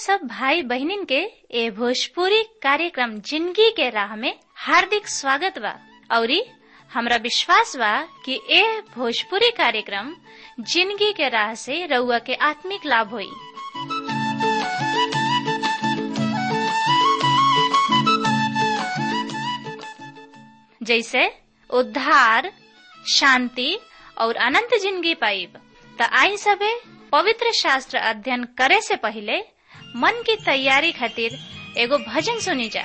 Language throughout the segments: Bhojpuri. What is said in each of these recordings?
सब भाई बहनिन के ए भोजपुरी कार्यक्रम जिंदगी के राह में हार्दिक स्वागत बा औरी हमरा विश्वास बा कि ए भोजपुरी कार्यक्रम जिंदगी के राह से रउआ के आत्मिक लाभ होई जैसे उद्धार शांति और अनंत जिंदगी पाइब त आई सबे पवित्र शास्त्र अध्ययन करे से पहले मन की तैयारी खातिर एगो भजन सुनी जा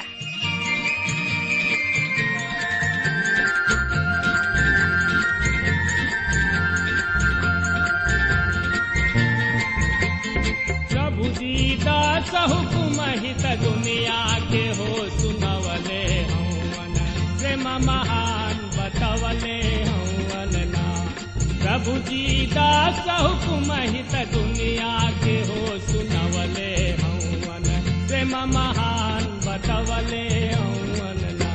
प्रभु दीदा हुकुम हित दुनिया के हो सुनवले हवन प्रेम महान बतवले हवन ना प्रभु दीदा हुकुम हित दुनिया के हो सुनवले हवन प्रेम महान बतवले हवन ना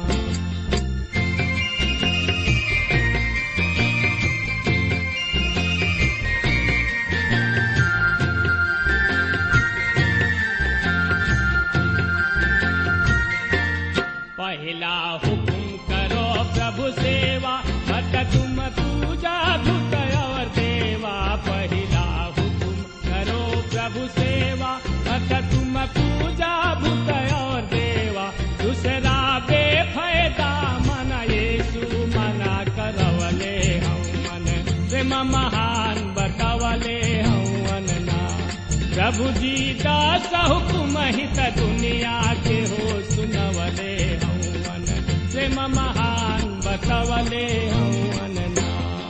पहला हुकुम करो प्रभु सेवा मत तुम पूजा धुत और देवा पहला हुकुम करो प्रभु सेवा मत तुम पूजा भूत और देवा दूसरा बेफायदा मन येसु मना करवले हम मन प्रेम महान बतवले हवन ना प्रभु जी दास हुकुम हित दुनिया के हो सुनवले हवन प्रेम महान बतवले हवन ना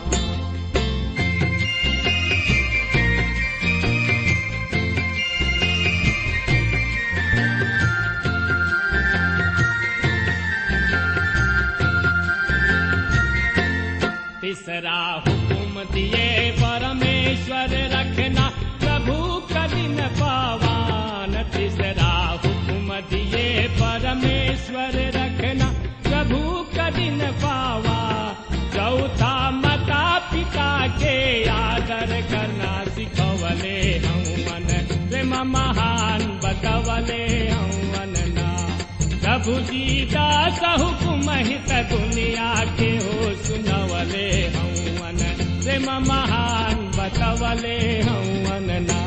तीसरा हुकुम दिए परमेश्वर रखना प्रभु कदिन पावान तीसरा हुकुम दिए परमेश्वर रखना प्रभु कदिन पावा चौथा माता पिता के आदर करना सिखवले हवन प्रेम महान बतवले हवन ना प्रभु जी दास हुकुम हित दुनिया के हो सुनवले हवन प्रेम महान बतवले हवन ना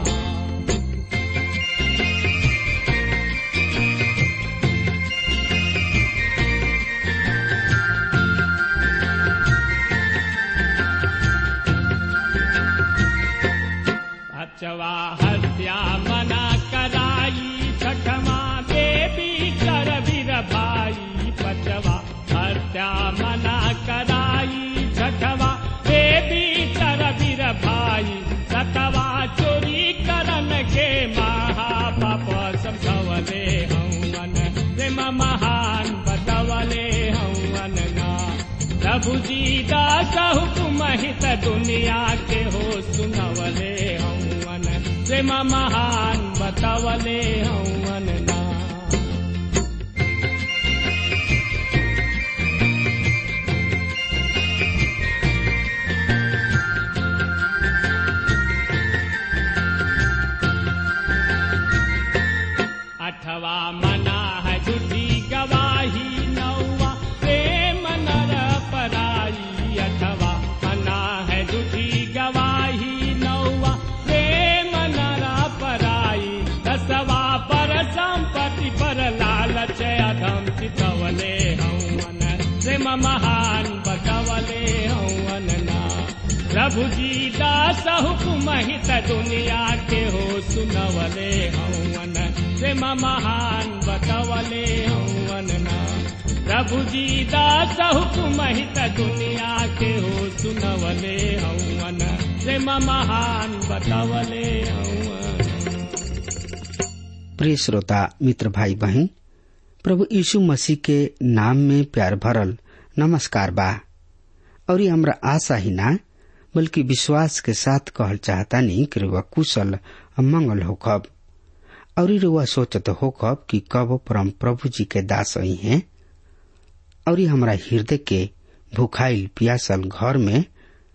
अचवा हत्या मना कराई छठमा देवी कर वीर भाई पचवा हत्या मना कराई छठवा देवी कर वीर भाई सतवा चोरी करन के महापाप समझवले हवन प्रेम महान बतवले हवन ना प्रभु जी दास हुकुम हित दुनिया के हो सुनवले हवन प्रेम महान बतवले हवन ना अठवा मना है झूठी गवाही नौवा प्रेम नर पराई अठवा मना है झूठी गवाही नौवा प्रेम नर पराई दसवा पर संपत्ति पर लालच अधम चितवले हवन प्रेम महान बतवले हवन ना प्रभु जी दास हुकुम हित दुनिया के हो सुनवले हवन प्रेम महान बतवले हवन ना प्रभु जी दास हुकुम हित दुनिया के हो सुनवले हवन प्रेम महान बतवले हवन प्रिय श्रोता मित्र भाई बहन प्रभु यीशु मसीह के नाम में प्यार भरल नमस्कार बा और ये हमरा आशा ही ना बल्कि विश्वास के साथ कहल चाहतानी कि रुआ कुशल और मंगल होखब और रुआ सोचत होखब कि कब परम प्रभु जी के दास आई हैं और ये हमरा हृदय के भूखाइल पियासल घर में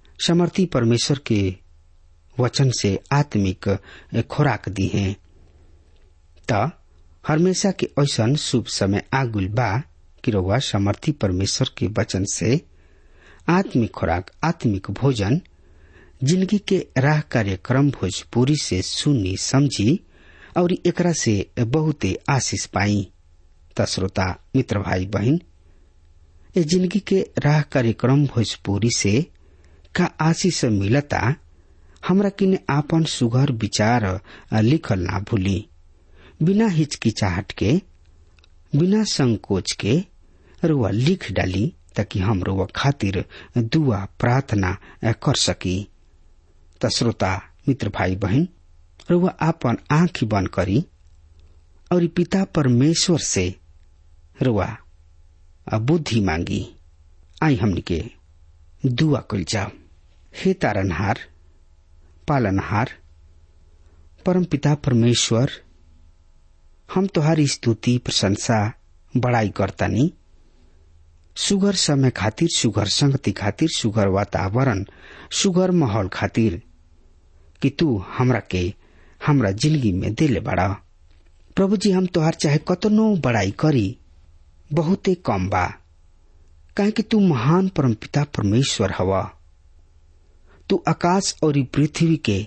समर्थी परमेश्वर के वचन से आत्मिक खुराक दी है त हमेशा के ऐसन शुभ समय आगुल बा कि रउआ समर्थी परमेश्वर के वचन से आत्मिक खुराक आत्मिक भोजन जिंदगी के राह कार्यक्रम भोजपुरी से सुनी समझी और एकरा से बहुते आशीष पाई त श्रोता मित्र भाई बहन ए जिंदगी के राह कार्यक्रम भोजपुरी से का आशीष मिलता हमरा किने आपन सुघर विचार लिखल ना भूली बिना हिचकिचाहट के बिना संकोच के रुआ लिख डाली ताकि हम रुआ खातिर दुआ प्रार्थना कर सकी त श्रोता मित्र भाई बहन रुआ आपन आंख बंद करी और पिता परमेश्वर से रुआ बुद्धि मांगी आई हमनी के दुआ कल जाओ हे तारनहार पालनहार परम पिता परमेश्वर हम तुहारी स्तुति प्रशंसा बड़ाई करतानी सुगर समय खातिर सुगर संगति खातिर सुगर वातावरण सुगर माहौल खातिर कि तू हमरा के हमरा जिंदगी में दिले बड़ा प्रभु जी हम तोहार चाहे कतनो बड़ाई करी बहुते कम बा काहे कि तू महान परम पिता परमेश्वर हवा तू आकाश और पृथ्वी के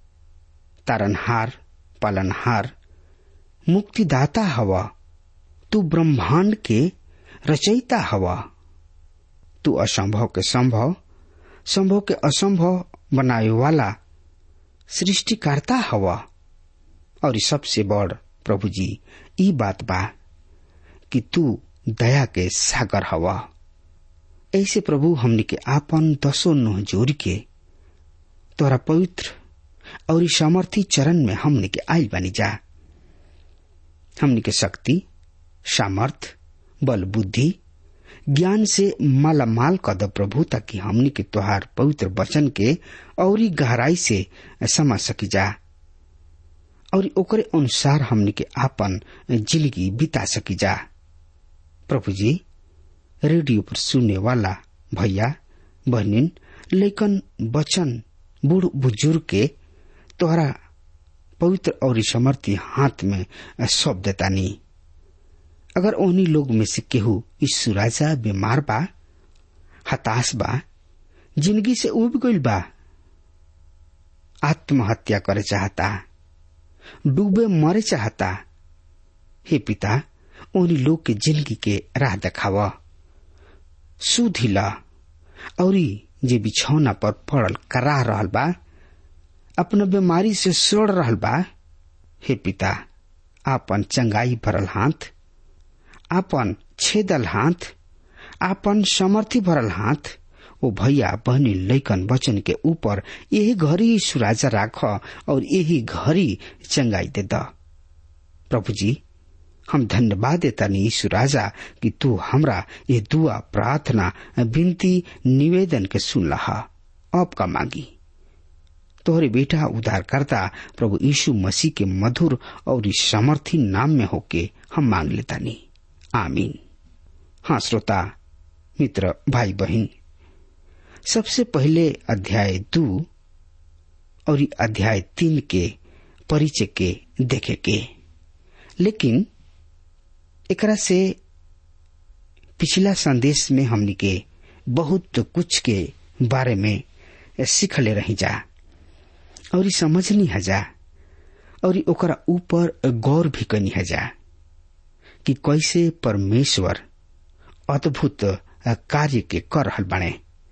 तारनहार पालनहार मुक्तिदाता हवा तू ब्रह्मांड के रचयिता हवा तू असंभव के संभव संभव के असंभव बनाए वाला सृष्टिकर्ता हवा और सबसे बड़ प्रभु जी ई बात बा कि तू दया के सागर हवा ऐसे प्रभु हमने के आपन दसो नोह जोड़ के तोरा पवित्र और सामर्थी चरण में हमने के आयल बनी जा हमने के शक्ति सामर्थ बल बुद्धि ज्ञान से माला माल कर दो प्रभु ताकि हमने के त्योहार पवित्र वचन के और गहराई से समझ सकी जा और ओकरे अनुसार हमने के आपन जिंदगी बिता सकी जा प्रभु जी रेडियो पर सुनने वाला भैया बहनिन लेकिन बचन बूढ़ बुजुर्ग के तोहरा पवित्र और समर्थी हाथ में सौंप देता नहीं अगर उन्हीं लोग में से केहू यीशु राजा बीमार बा हताश बा जिंदगी से उब गईल बा आत्महत्या करे चाहता डूबे मरे चाहता हे पिता उन्हीं लोग के जिंदगी के राह देखावा सुधिला और जे बिछौना पर पड़ल करा रहल बा अपना बीमारी से सोड़ रहल बा हे पिता आपन चंगाई भरल हाथ आपन छेदल हाथ आपन समर्थी भरल हाथ ओ भैया बहनी लैकन वचन के ऊपर यही घड़ी सुराजा राख और यही घड़ी चंगाई दे द प्रभु जी हम धन्यवाद देता नी यीशु राजा कि तू हमरा ये दुआ प्रार्थना विनती निवेदन के सुन लहा अब का मांगी तोहरे बेटा उद्धार करता प्रभु यीशु मसीह के मधुर और सामर्थी नाम में होके हम मांग लेता नी आमीन हाँ श्रोता मित्र भाई बहन सबसे पहले अध्याय दू और अध्याय तीन के परिचय के देखे के लेकिन एकरा से पिछला संदेश में हमनी के बहुत कुछ के बारे में सीखले रही जा और समझनी हजा और ओकरा ऊपर गौर भी कनी हजा कि कैसे परमेश्वर अद्भुत कार्य के कर रहल बने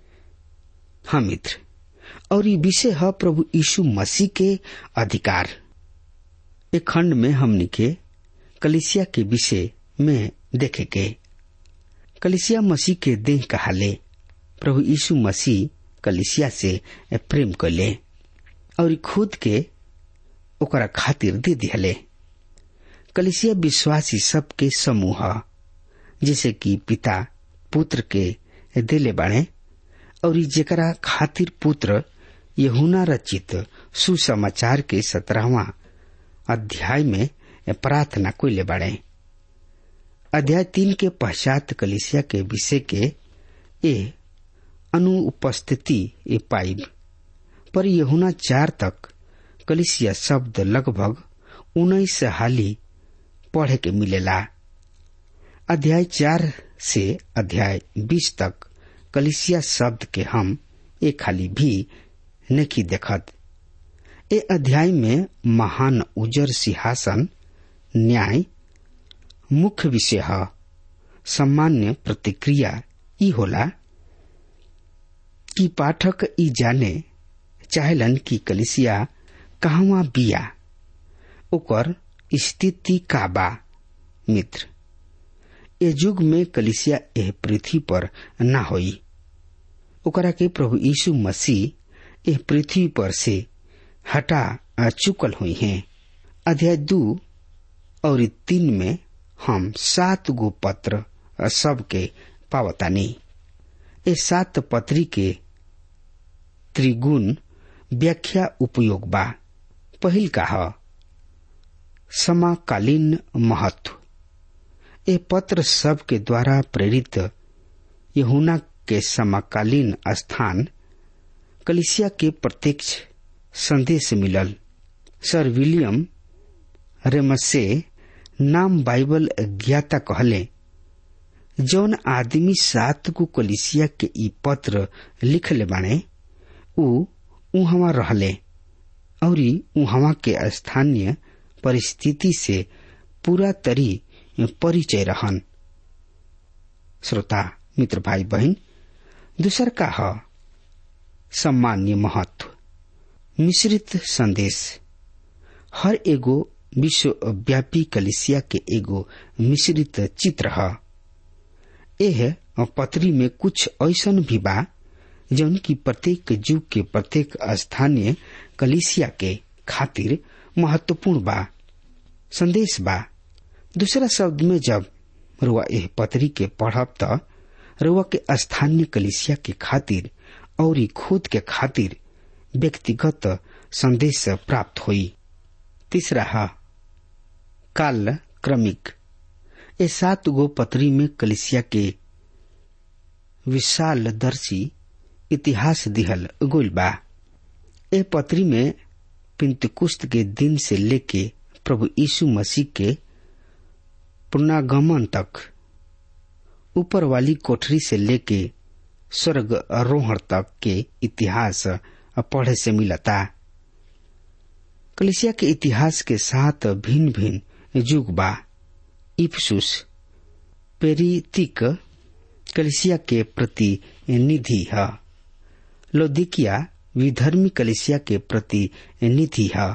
हाँ मित्र और ये विषय है प्रभु यीशु मसीह के अधिकार एक खंड में हमनी के कलिसिया के विषय में देखे के कलिसिया मसीह के देह कहाले प्रभु यीशु मसीह कलिसिया से प्रेम कैले और खुद के ओकरा खातिर दे दिहले कलिसिया विश्वासी सबके समूह जैसे कि पिता पुत्र के दिले बाणे और जेकरा खातिर पुत्र यहुना रचित सुसमाचार के सत्रहवा अध्याय में प्रार्थना कोइले बाड़े अध्याय तीन के पश्चात कलिसिया के विषय के ए अनुपस्थिति ए पाइब पर यहुना चार तक कलिसिया शब्द लगभग उन्नीस हाली पढ़े के मिलेला अध्याय चार से अध्याय बीस तक कलिसिया शब्द के हम एक खाली भी नहीं देखत ए अध्याय में महान उजर सिंहासन न्याय मुख्य विषय है सामान्य प्रतिक्रिया ई होला कि पाठक ई जाने चाहलन कि कलिसिया कहवा बिया ओकर स्थिति का बा मित्र ए युग में कलिसिया एह पृथ्वी पर ना होई ओकरा के प्रभु यीशु मसीह एह पृथ्वी पर से हटा चुकल हुई हैं अध्याय दो और तीन में हम सात गो पत्र सबके पावतानी ए सात पत्री के त्रिगुण व्याख्या उपयोग बा पहिल का ह समाकालीन महत्व ए पत्र सब के द्वारा प्रेरित यहुना के समकालीन स्थान कलिसिया के प्रत्यक्ष संदेश मिलल सर विलियम रेमसे नाम बाइबल ज्ञाता कहले जौन आदमी सात को कलिसिया के ई पत्र लिखले बाणे उ उहवा रहले और उहवा के स्थानीय परिस्थिति से पूरा तरी परिचय रहन श्रोता मित्र भाई बहन दूसर का ह सम्मान्य महत्व मिश्रित संदेश हर एगो विश्वव्यापी कलिसिया के एगो मिश्रित चित्र है एह पत्री में कुछ ऐसन भी बा जौन की प्रत्येक युग के प्रत्येक स्थानीय कलिसिया के खातिर महत्वपूर्ण बा संदेश बा दूसरा शब्द में जब रुआ एह पत्री के पढ़ब त रुआ के स्थानीय कलिसिया के खातिर और खुद के खातिर व्यक्तिगत संदेश प्राप्त हुई तीसरा है काल क्रमिक ए सात गो पत्री में कलिसिया के विशाल दर्शी इतिहास दिहल गोल बा ए पत्री में पिंतकुस्त के दिन से लेके प्रभु यीशु मसीह के पुनर्गमन तक ऊपर वाली कोठरी से लेके स्वर्ग आरोहण तक के इतिहास पढ़े से मिलता कलिसिया के इतिहास के साथ भिन्न भिन्न युग बा इफ्सुस पेरितिक कलिसिया के प्रतिनिधि है लोदिकिया विधर्मी कलिसिया के प्रतिनिधि है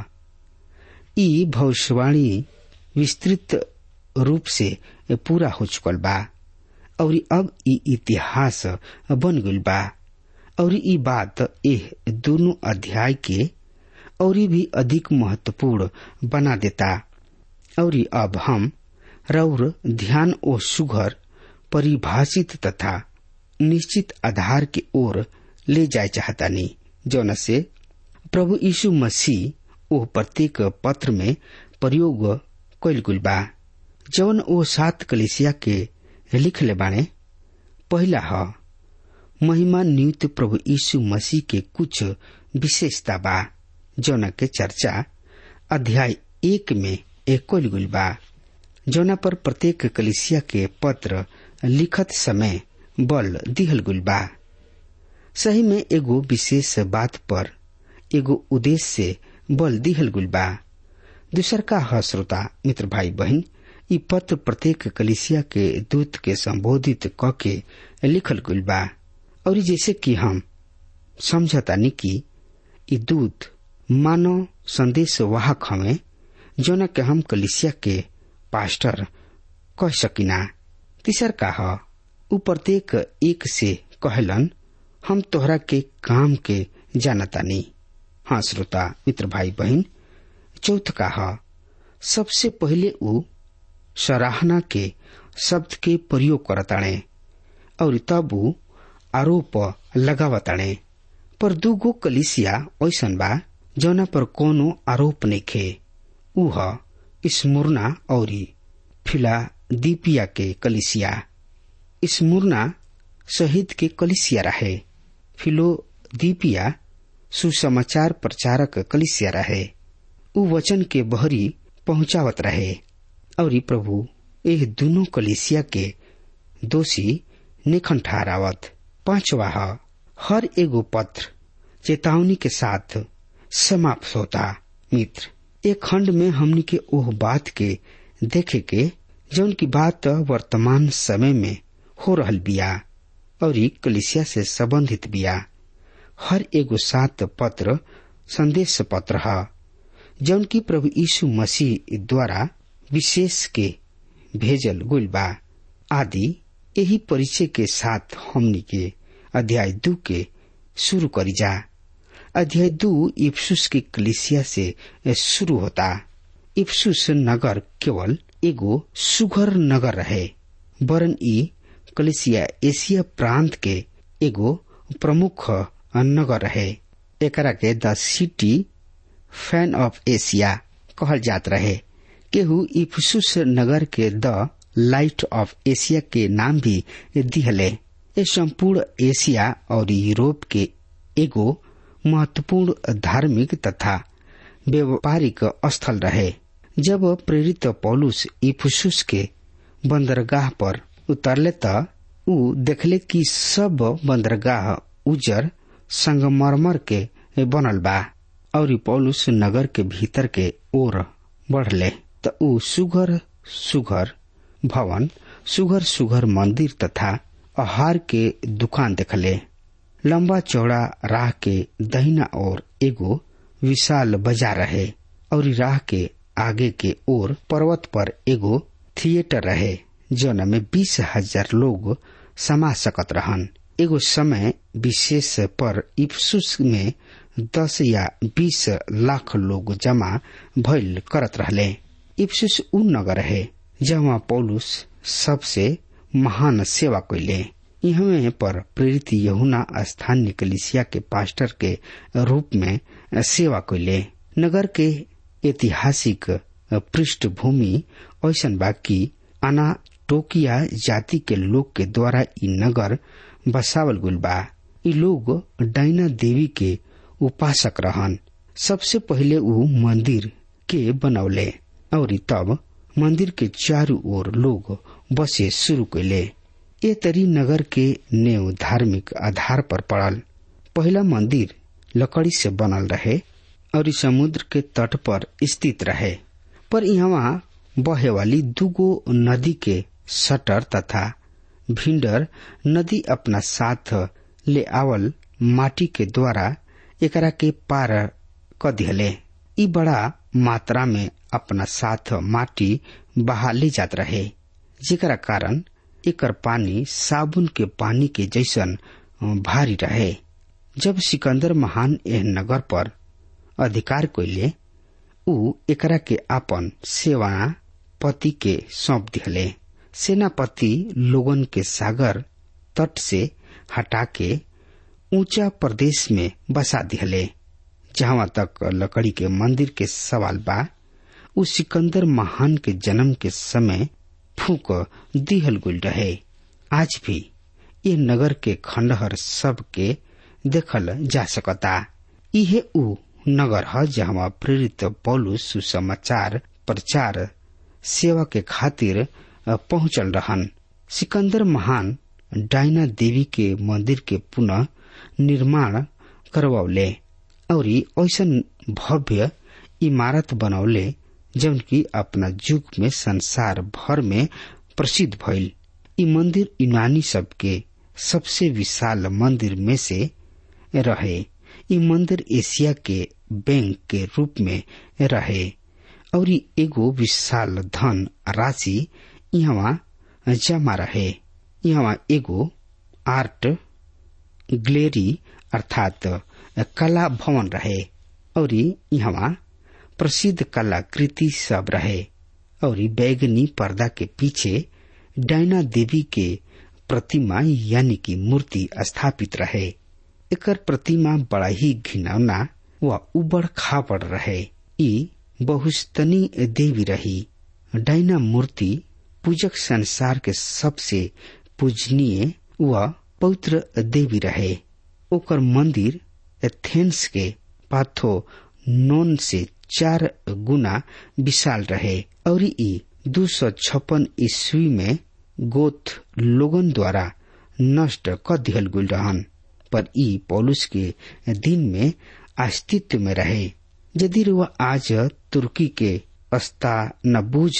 ई भविष्यवाणी विस्तृत रूप से पूरा हो चुकल बा और अब ई इतिहास बन गई बा और ई बात एह दोनों अध्याय के और भी अधिक महत्वपूर्ण बना देता और अब हम रौर ध्यान ओ सुघर परिभाषित तथा निश्चित आधार की ओर ले जाए चाहतानी जौन से प्रभु यीशु मसीह ओ प्रत्येक पत्र में प्रयोग कैल गुल बा जौन ओ सात कलिसिया के लिखले बाणे पहला ह महिमा नियुक्त प्रभु यीशु मसीह के कुछ विशेषता बा जौना के चर्चा अध्याय एक में एक गुल बा जौना पर प्रत्येक कलिसिया के पत्र लिखत समय बल दिहल गुल बा सही में एगो विशेष बात पर एगो उद्देश्य से बल दिहल गुल बा दूसर का ह श्रोता मित्र भाई बहन ई पत्र प्रत्येक कलिसिया के दूत के संबोधित क के लिखल गुल बा और जैसे कि हम समझतानी कि ई दूत मानव संदेश वाहक हमें जोना के हम कलिसिया के पास्टर कह सकिना तीसर का ह उ प्रत्येक एक से कहलन हम तोहरा के काम के जानतानी हाँ श्रोता मित्र भाई बहन चौथ का ह सबसे पहले उ सराहना के शब्द के प्रयोग करताणे और तब उ आरोप लगावताणे पर दूगो कलिसिया ऐसन बा जौना पर कोनो आरोप नइखे उ ह स्मुरना और फिलादीपिया के कलिसिया स्मुरना शहीद के कलिसिया रहे फिलोदीपिया सुसमाचार प्रचारक कलिसिया रहे उ वचन के बहरी पहुंचावत रहे और ई प्रभु एह दोनों कलिसिया के दोषी निखन ठहरावत पांचवा ह, हर एगो पत्र चेतावनी के साथ समाप्त होता मित्र एक खंड में हमनी के ओह बात के देखे के जौन की बात वर्तमान समय में हो रहल बिया और ई कलिसिया से संबंधित बिया हर एगो सात पत्र संदेश पत्र ह जौन की प्रभु यीशु मसीह द्वारा विशेष के भेजल गुल बा आदि यही परिचय के साथ हमनी के अध्याय दू के शुरू करी जा अध्याय दू इफ्सुस की कलिसिया से शुरू होता इफ्सुस नगर केवल एगो सुघर नगर रहे वरन ई कलिसिया एशिया प्रांत के एगो प्रमुख नगर रहे एकरा के the city fan of Asia कहल जात रहे केहू इफ्सुस नगर के द लाइट ऑफ एशिया के नाम भी दिहले ये संपूर्ण एशिया और यूरोप के एगो महत्वपूर्ण धार्मिक तथा व्यापारिक स्थल रहे जब प्रेरित पौलुस इफुसुस के बंदरगाह पर उतरले त ऊ देखले कि सब बंदरगाह उजर संगमरमर के बनल बा और पौलुस नगर के भीतर के ओर बढ़ले त ऊ सुघर सुघर भवन सुघर सुघर मंदिर तथा आहार के दुकान देखले लंबा चौड़ा राह के दहिना ओर एगो विशाल बाजार रहे और राह के आगे के ओर पर्वत पर एगो थिएटर रहे जौन में बीस हजार लोग समा सकत रहन एगो समय विशेष पर इफ्सुस में दस या बीस लाख लोग जमा भइल करत रहले इफ्सुस उ नगर रहे जहाँ पौलुस सबसे महान सेवा कैले इहमे पर प्रेरित यहुना स्थानीय कलिसिया के पास्टर के रूप में सेवा कैले नगर के ऐतिहासिक पृष्ठभूमि ऐसन बा कि अनाटोकिया जाति के लोग के द्वारा इ नगर बसावल गुल बा इ लोग डायना देवी के उपासक रहन सबसे पहिले ऊ मंदिर के बनौले और तब मंदिर के चारों ओर लोग बसे शुरू कैले ए तरी नगर के नेव धार्मिक आधार पर पड़ल पहला मंदिर लकड़ी से बनल रहे और समुद्र के तट पर स्थित रहे पर यहाँ बहे वाली दुगो नदी के सटर तथा भिंडर नदी अपना साथ ले आवल माटी के द्वारा एकरा के पार क दिहले ई बड़ा मात्रा में अपना साथ माटी बहा ले जात रहे जेकरा कारण एकर पानी साबुन के पानी के जैसन भारी रहे जब सिकंदर महान एह नगर पर अधिकार कैले ऊ एकरा के आपन सेवा पति के सौंप दिहले सेनापति लोगन के सागर तट से हटा के ऊंचा प्रदेश में बसा दिहले जहां तक लकड़ी के मंदिर के सवाल बा उ सिकंदर महान के जन्म के समय फूक दिहल गुल रहे आज भी ये नगर के खंडहर सब के देखल जा सकता इहे उ नगर है जहाँ प्रेरित पौलुस सुसमाचार प्रचार सेवा के खातिर पहुंचल रहन सिकंदर महान डायना देवी के मंदिर के पुनः निर्माण करवौले और ऐसा भव्य इमारत बनौले जौन की अपना युग में संसार भर में प्रसिद्ध भइल इ मंदिर यूनानी सबके सबसे विशाल मंदिर में से रहे इ मंदिर एशिया के बैंक के रूप में रहे और एगो विशाल धन राशि यहाँ जमा रहे यहाँ एगो आर्ट ग्लेरी अर्थात कला भवन रहे और यहाँ प्रसिद्ध कलाकृति सब रहे और बैगनी पर्दा के पीछे डायना देवी के प्रतिमा यानी कि मूर्ति स्थापित रहे एकर प्रतिमा बड़ा ही घिनौना व उबड़ खाबड़ रहे ई बहुस्तनी देवी रही डायना मूर्ति पूजक संसार के सबसे पूजनीय व पवित्र देवी रहे ओकर मंदिर एथेंस के पाथो नोन से चार गुना विशाल रहे और ई दो सौ छप्पन ईस्वी में गोथ लोगन द्वारा नष्ट कर दिहल गुल रहन पर ई पौलुस के दिन में अस्तित्व में रहे यदि वह आज तुर्की के अस्तानबूझ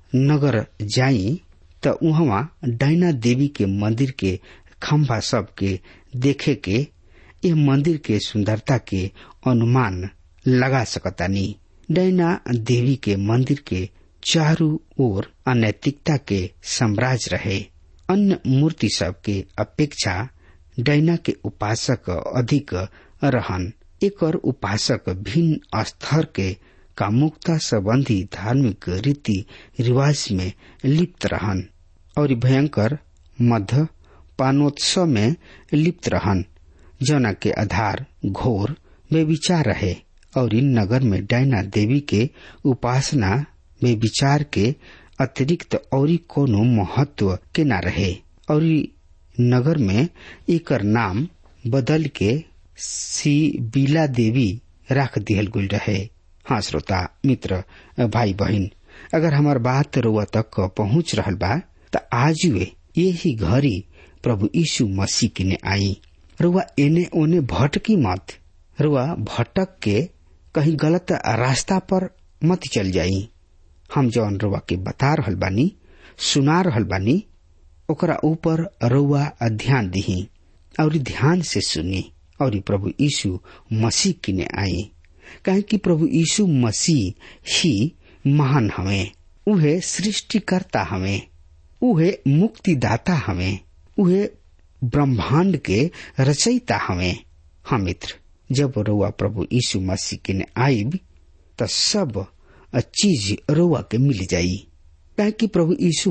नगर जाई त उहवा डायना देवी के मंदिर के खम्भा सब के देखे के ये मंदिर के सुंदरता के अनुमान लगा सकतानी डायना देवी के मंदिर के चारों ओर अनैतिकता के साम्राज्य रहे अन्य मूर्ति सब के अपेक्षा डायना के उपासक अधिक रहन एक उपासक भिन्न स्तर के कामुकता संबंधी धार्मिक रीति रिवाज में लिप्त रहन और भयंकर मध्य पानोत्सव में लिप्त रहन जना के आधार घोर में विचार रहे और इन नगर में डायना देवी के उपासना में विचार के अतिरिक्त और कोनो महत्व के न रहे और नगर में एक नाम बदल के सी बीला देवी रख दिहल गुल रहे हाँ श्रोता मित्र भाई बहन अगर हमार बात रुआ तक पहुंच रहल बा त आज वे यही घड़ी प्रभु यीशु मसीह के ने आई रुआ एने ओने भटकी मत रुआ भटक के कहीं गलत रास्ता पर मत चल जाई हम जौन रुआ के बता रहल बानी सुना रहल बानी ओकरा ऊपर रुआ ध्यान दिही और ध्यान से सुनी और प्रभु यीशु मसीह की ने आई कहे कि प्रभु यीशु मसीह ही महान हमें उहे सृष्टिकर्ता हमें उहे मुक्तिदाता हमें उहे ब्रह्मांड के रचयिता हमें हाँ मित्र जब रुआ प्रभु यीशु मसीह के ने आईब त सब चीज रुआ के मिल जाई कहे कि प्रभु यीशु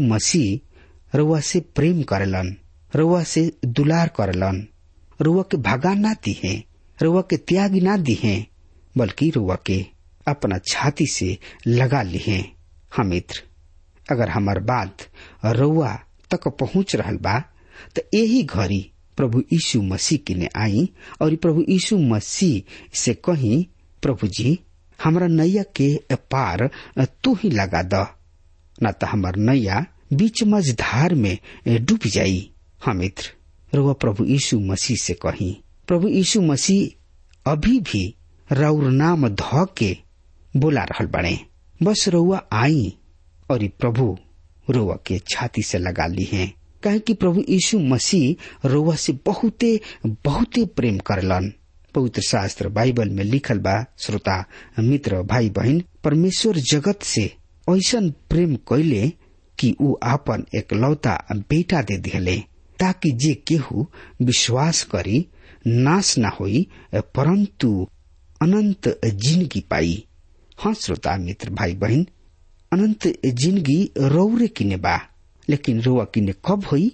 मसीह रुआ से प्रेम करेलन रुआ से दुलार करेलन रुआ के भगा ना दी है रुआ के त्याग ना दी है बल्कि रुआ के अपना छाती से लगा ली है हम मित्र अगर हमार बात रुआ तक पहुंच रहल बा तो यही घड़ी प्रभु यीशु मसीह के ने आई और प्रभु यीशु मसीह से कही प्रभु जी हमारा नैया के पार तू ही लगा द न तो हमार नैया बीच मझधार में डूब जाई हाँ मित्र रुआ प्रभु यीशु मसीह से कही प्रभु यीशु मसीह अभी भी रौर नाम ध के बोला रहल बने बस रउआ आई और प्रभु रोआ के छाती से लगा ली है कहे कि प्रभु यीशु मसीह रोआ से बहुते बहुते प्रेम करलन पवित्र शास्त्र बाइबल में लिखल बा श्रोता मित्र भाई बहन परमेश्वर जगत से ऐसा प्रेम कैले कि ऊ आपन एकलौता बेटा दे दिले ताकि जे केहू विश्वास करी नाश न होई परंतु अनंत जिंदगी पाई हाँ श्रोता मित्र भाई बहन अनंत जिंदगी रौरे किने बा लेकिन रोआ किने कब हुई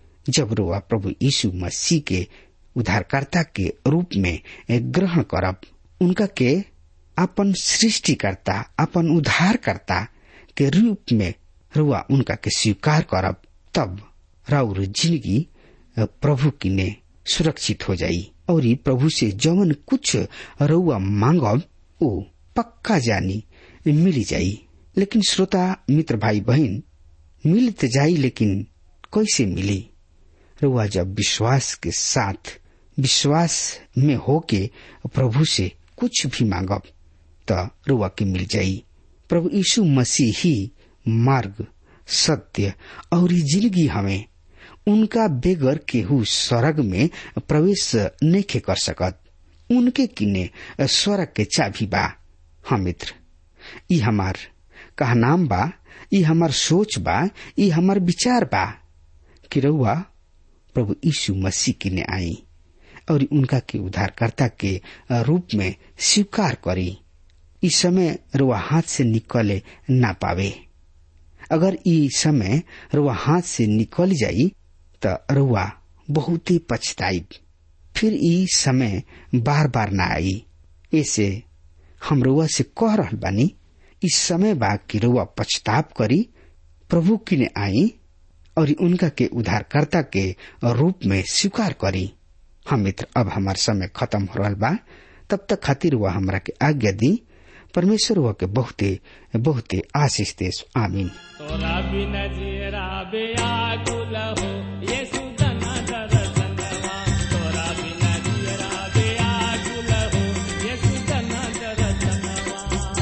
जब रोआ प्रभु यीशु मसीह के उद्धारकर्ता के रूप में ग्रहण करब उनका के अपन सृष्टिकर्ता अपन उद्धारकर्ता के रूप में रुआ उनका के स्वीकार करब तब राउर जिंदगी प्रभु की ने सुरक्षित हो जाई और प्रभु से जवन कुछ रुआ मांगब ओ पक्का जानी मिली जाई लेकिन श्रोता मित्र भाई बहन मिल तो जाई लेकिन कैसे मिली रुआ जब विश्वास के साथ विश्वास में होके प्रभु से कुछ भी मांगब तो रुआ के मिल जाई प्रभु यीशु मसीह ही मार्ग सत्य और जिंदगी हमें उनका बेगर केहू स्वर्ग में प्रवेश नहीं कर सकत उनके किने स्वर्ग के चाबी बा हाँ मित्र ई हमार कहा नाम बा ई हमार सोच बा ई हमार विचार बा कि रउआ प्रभु यीशु मसीह के ने आई और उनका के उद्धारकर्ता के रूप में स्वीकार करी इस समय रुआ हाथ से निकले ना पावे अगर ई समय रुआ हाथ से निकल जाई तो रुआ बहुत ही पछताई फिर ई समय बार बार ना आई ऐसे हम रुआ से कह रहा बानी इस समय बा कि रुआ पछताप करी प्रभु की ने आई और उनका के उद्धारकर्ता के रूप में स्वीकार करी हम मित्र अब हमार समय खत्म हो रहा बा तब तक खातिर वह हमरा के आज्ञा दी परमेश्वर हुआ के बहुते बहुते आशीष देश आमीन तोरा बिन जीरा बेआकुल हो यीशु धन दर्शनवा तोरा बिन जीरा बेआकुल हो यीशु धन दर्शनवा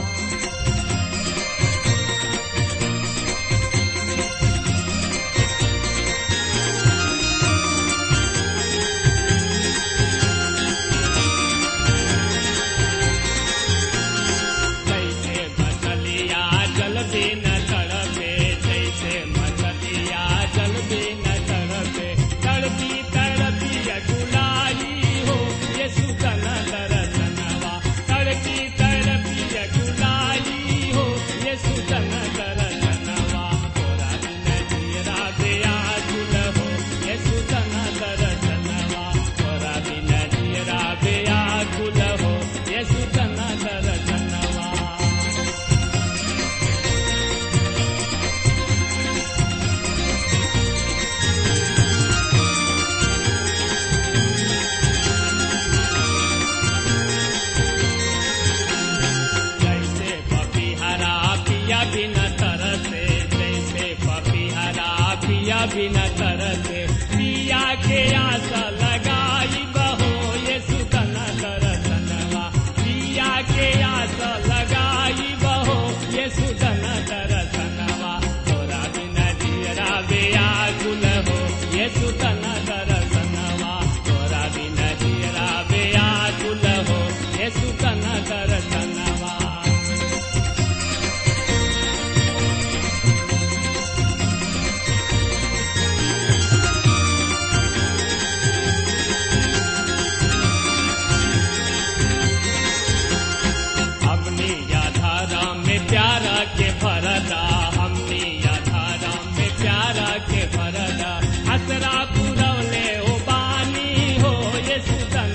जैसे मछलिया जल बिन तड़पे जैसे मछलिया जल बिन तड़पे तड़पी तड़पी अकुलाई हो ये सुतन दरसनवा तड़पी तड़पी अकुलाई हो ये सुतन दरसनवा तोरा बिन जीरा बेया कुल हो ये सुतन दरसनवा तोरा बिन जीरा बेया कुल हो ये सुतन दरसनवा जैसे पपीहरा पिया बिना तरसे जैसे पपीहरा पिया बिना तरसे पिया के आशा लगाई बहो ये सुतन दरसनवा पिया के आशा लगाई बहो ये सुतन दरसनवा तोरा बिना जीरा बेया गुल हो ये सुतन दरसनवा तोरा बिना जीरा बेया गुल हो ये सुतन दरसनवा हमनी याधारा में प्यारा के भरदा हमनी याधारा में प्यारा के भरदा असरा पुरवले ओ बानी हो ये सुतन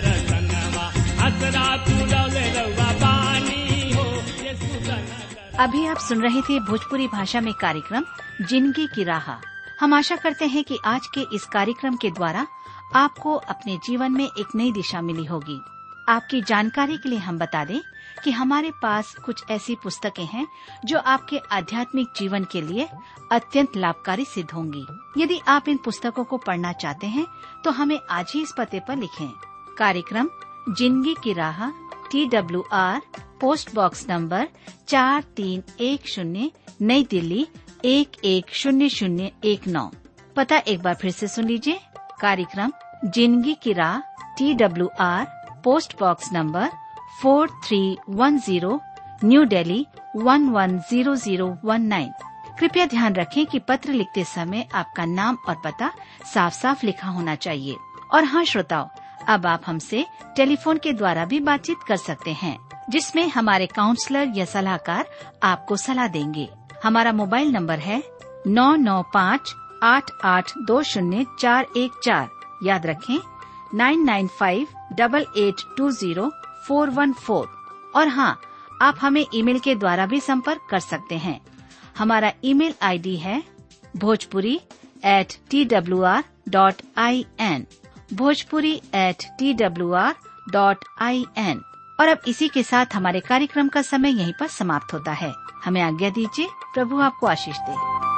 दरसनवा असरा पुरवले रउआ बानी हो ये सुतन दर अभी आप सुन रहे थे भोजपुरी भाषा में कार्यक्रम जिंदगी की राह हम आशा करते हैं कि आज के इस कार्यक्रम के द्वारा आपको अपने जीवन में एक नई दिशा मिली होगी आपकी जानकारी के लिए हम बता दें कि हमारे पास कुछ ऐसी पुस्तकें हैं जो आपके आध्यात्मिक जीवन के लिए अत्यंत लाभकारी सिद्ध होंगी यदि आप इन पुस्तकों को पढ़ना चाहते हैं तो हमें आज ही इस पते पर लिखें कार्यक्रम जिंदगी की राह T W R post box number चार तीन एक शून्य नई दिल्ली एक एक शून्य शून्य एक नौ पता एक बार फिर से सुन लीजिए कार्यक्रम जिंदगी की राह T W R post box number four three one zero new Delhi one one zero zero one nine कृपया ध्यान रखें कि पत्र लिखते समय आपका नाम और पता साफ साफ लिखा होना चाहिए और हाँ श्रोताओं अब आप हमसे टेलीफोन के द्वारा भी बातचीत कर सकते हैं जिसमें हमारे काउंसलर या सलाहकार आपको सलाह देंगे हमारा मोबाइल नंबर है नौ नौ पाँच आठ आठ दो शून्य चार एक चार याद रखें nine nine five double eight two zero four one four और हाँ आप हमें ईमेल के द्वारा भी संपर्क कर सकते हैं हमारा ईमेल आईडी है Bhojpuri at T W R dot I N Bhojpuri at T W R dot I N और अब इसी के साथ हमारे कार्यक्रम का समय यहीं पर समाप्त होता है हमें आज्ञा दीजिए प्रभु आपको आशीष दे